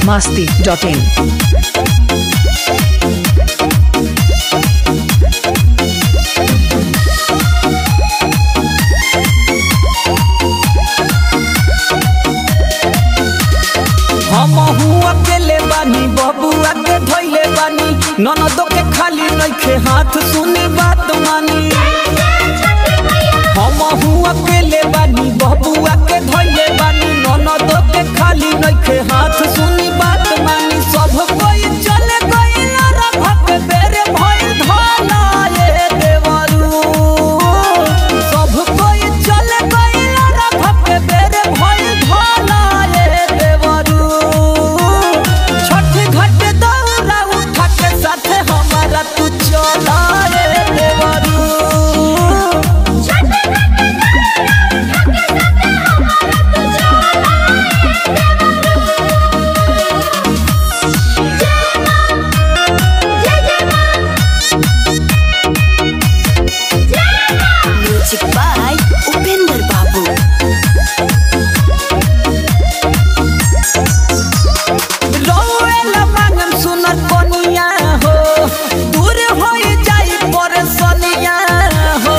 masti.in. हम अकेले बानी बबुआ के धैले बानी ननदो के खाली नइखे हाथ सुनी बात मानी हम अकेले बानी बबुआ के धैले बानी ननदो के खाली नइखे हाथ सुनी बात मानी सब कोई चले गइल रघ के बेरे भइल धाना ये देवरू सब कोई चले गइल रघ के बेरे भइल धाना ये देवरू छठ घाट दौरा उठा के साथे हमारा तू चला रे देवरू म्यूजिक बाय उपेंद्र बाबू रोएला मांगम सुनर कोनिया हो दूर होई जाई परेशानिया हो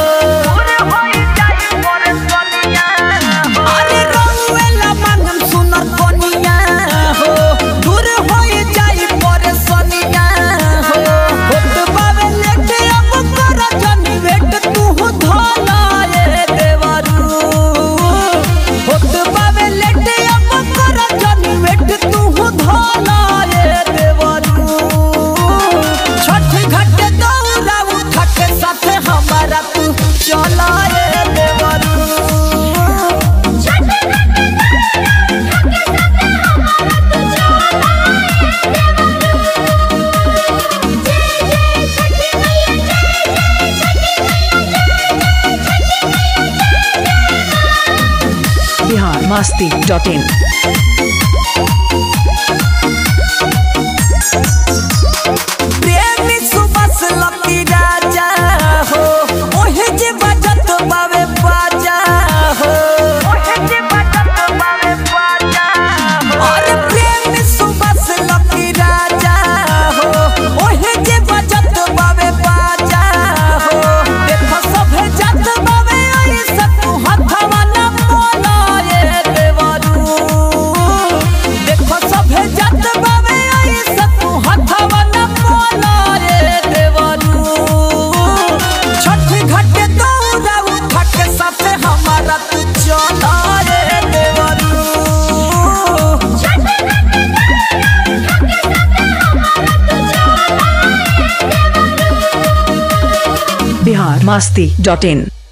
अरे रोएला मांगम सुनर कोनिया हो दूर होई जाई परेशानिया हो होत बावे लेटे अब कर जनी वेट तू धोला ये देवरू होत बावे लेटे अब कर जनी वेट तू धोला ये देवरू छठ घाट दौरा उठा के साथे हमारा तू चला ये देवरू Bihar masti.in. प्रेमी सुबस लकी राजा हो ओहे जे बजत बावे बाजा हो अरे प्रेमी सुबस लकी राजा हो ओहे जे बजत बावे बाजा हो देखो सभे जत बावे ऐसा तू हथवा न मोला ये देवरू देखो सभे जत बावे ऐसा तू हथवा न मोला ये देवरू छठ घाट दौरा उठा के साथे हमारा तू चला रे देवरू Bihar masti.in.